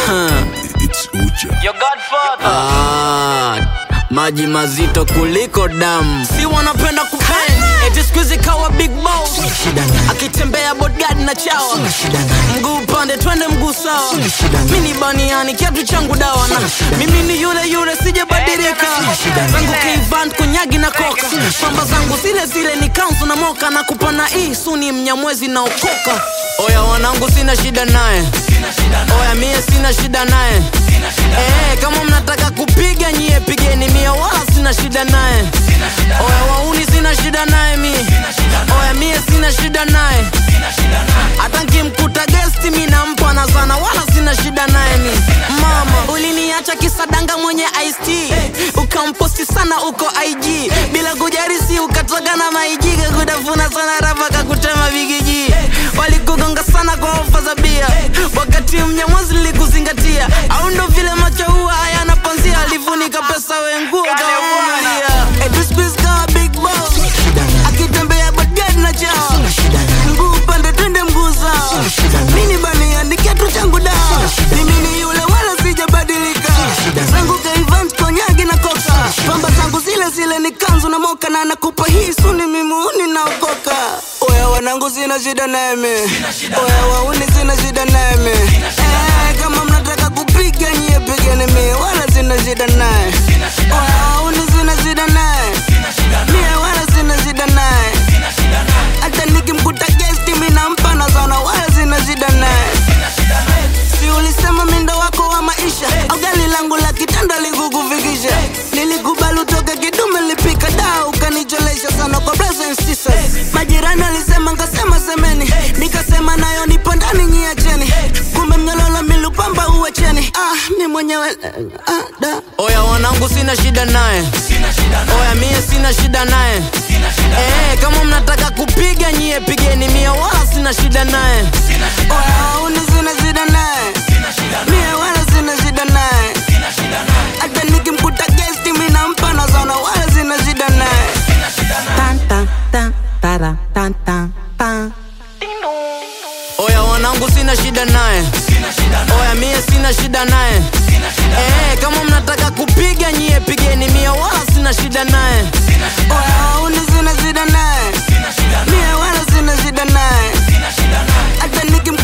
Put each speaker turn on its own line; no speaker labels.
It's Uja.
Your godfather.
Ah, maji mazito kuliko damu
si wanapenda kupen eti siku hizi kawa big boss akitembea bodyguard na chawa mguu upande twende mguu sawa mi ni baniani kiatu changu dawa na mimi ni yule yule sijabadilika zangu kivant kunyagi na koka pamba zangu zile zile ni kanzu na moka na kupana hii suni mnyamwezi na okoka oya wanangu sina shida naye oya mie sina shida naye Eh, kama mnataka kupiga nyie pigeni mie wala sina shida naye oya wauni sina shida naye mie oya mie sina shida naye hata nkimkuta gesti mi nampa na sana wala sina shida naye mi mama uliniacha kisadanga mwenye ist ukamposti sana uko ig bila kujarisi ukatoka na maijiga kutafuna sana rapa kakutema bigiji walikugonga sana kwa ofa za bia wakati mnyamwazi likuzingatia au ndo vile macho huwa hayana panzia alifunika pesa wenguo kawavumilia etuspiskawa big boss akitembea bagadi na chao mguu upande twende mguu sawa mini baniani kiatu changu dawa mimi ni yule wala sijabadilika zangu kaivant konyagi na koka pamba zangu zile zile ni kanzu na moka na nakupa hii suni mimuuni naokoka oya wanangu sina shida nami oya wauni sina shida nami eh, kama mnataka kupiga nyie pigeni mie wala sina shida naye oya wauni sina shida naye mie wala sina shida naye hata nikimkuta gesti mi nampa na sana wala sina shida naye si ulisema mindo wako wa maisha au gari langu la kitanda likukufikisha nilikubali utoke kidume lipika daa ukanicholesha sana kwa brothers and sisters majirani alisema nkasema semeni nikasema nayo nipo ndani nyiacheni kumbe mnyololo milupamba uwacheni ah, mi mwenyewe ah, da. oya wanangu sina shida naye oya mie sina shida naye Eh, kama mnataka kupiga nyie pigeni mie wala sina shida naye oya uni sina shida naye mie wala sina shida naye hata nikimkuta gesti mi nampa na sana wala sina shida naye Tan, tan, tan, tara, tan, tan, tan. oya wanangu sina shida naye oya mie sina shida naye Eh, kama mnataka kupiga nyie pigeni mie wala sina shida naye oya uni sina shida naye mie wala sina shida naye hata nikim